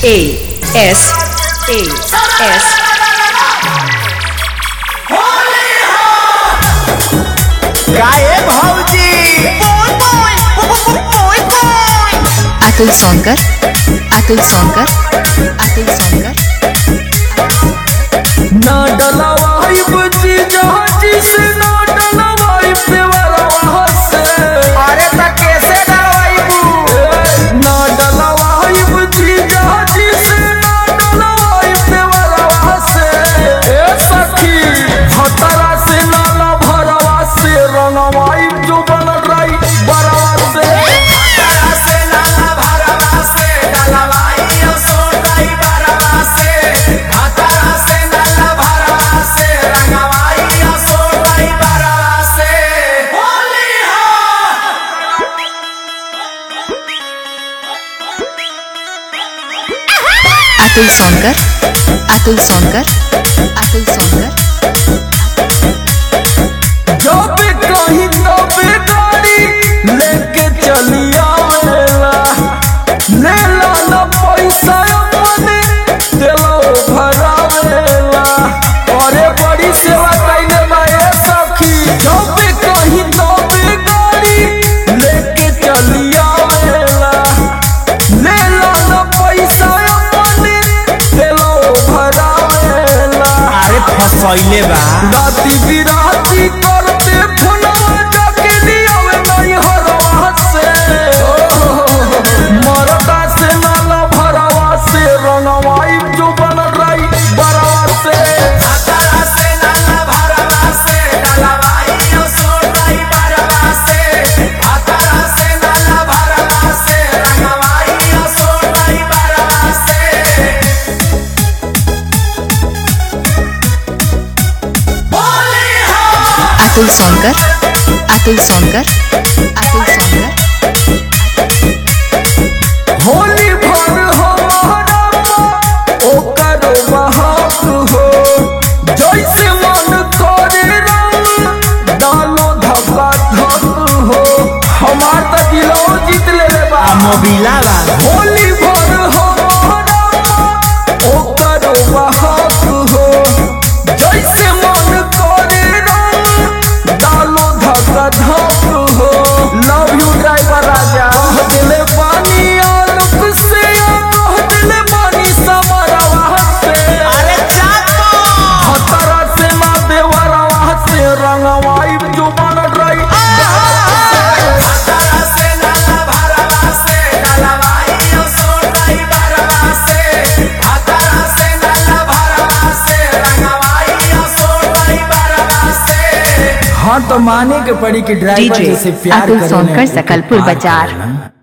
A S A S गाए भौजी अतुल सोनकर अतुल सोनकर अतुल सोनकर ना डलवाई बची जहाजी से ना डलवाई पेवरवा से अरे त कैसे डलवाइबू ना डलवाई बची जहाजी से ना डलवाई पेवरवा से ए सखी खतरा से नाला भरवा से रंगवाई जो बन रही बरवा से तारा से नाला भरवा से डलवाई ओ सोनाई बरवा से तारा से नाला भरवा से रंगवाई ओ सोनाई बरवा से होली हो अतुल सोनकर अतुल सोनकर अतुल सोनकर जब कहीं तब गाड़ी लेके चली आवेला लेला न पैसा अपने दिलो भरावेला अरे बड़ी सेवा कैले बाए सखी जब कहीं तब गाड़ी लेके चली आवेला लेला न पैसा अपने दिलो भरावेला अरे फसैले बा राती बिराती करते फुलवा जाके दियावे नहीं हरवा से मरदा से नाला भरवा से रंगवाई जो बन रही बरवा से तारा से नाला भरवा से डलवाई ओ सोनाई बरवा से तारा से नाला भरवा से रंगवाई ओ सोनाई बरवा से होली हो अतुल सोनकर अतुल सोनकर अतुल सोनकर होली भर हमारा ओकर बहाक हो जैसे मन करे रंग डालो धक्का धक हो हमार त दिलो जीत ले बा मोबिला बा होली भर हमारा ओकर बहाक हो जैसे मन करे रंग डालो धक्का धक हो लव यू ड्राइवर राजा कह दिले पानी आलोक से या कह दिले पानी समरवा से अरे चाको खतरा से ना देवरवा से रंगवाई जो बन रही तारा से नाला भरवा से डलवाई ओ सोनाई बरवा से तारा से नाला भरवा से रंगवाई ओ सोनाई बरवा से हाँ तो माने के पड़ी कि ड्राइवर DJ जैसे प्यार अतुल करें सोनकर ना, वो सकलपुर पार बाजार। करना।